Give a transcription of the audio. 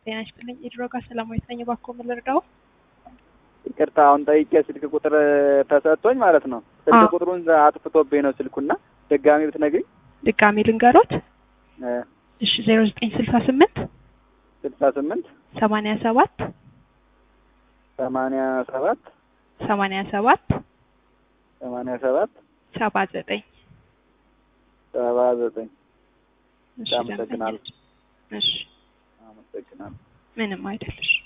ጤና ይስጥልኝ። የድሮጋ ሰላማዊት ነኝ። እባክዎ ምን ልርዳው? ይቅርታ አሁን ጠይቄ ስልክ ቁጥር ተሰጥቶኝ ማለት ነው። ስልክ አዎ። ቁጥሩን አጥፍቶብኝ ነው ስልኩና ድጋሚ ብትነግሪኝ። ድጋሜ ልንገሮት። እሺ ዜሮ ዘጠኝ ስልሳ ስምንት ስልሳ ስምንት ሰማንያ ሰባት ሰማንያ ሰባት ሰማንያ ሰባት ሰማንያ ሰባት ሰባ ዘጠኝ ሰባ ዘጠኝ እሺ አመሰግናለሁ። ደንበኛችን። እሺ አመሰግናለሁ። ምንም አይደለሽ።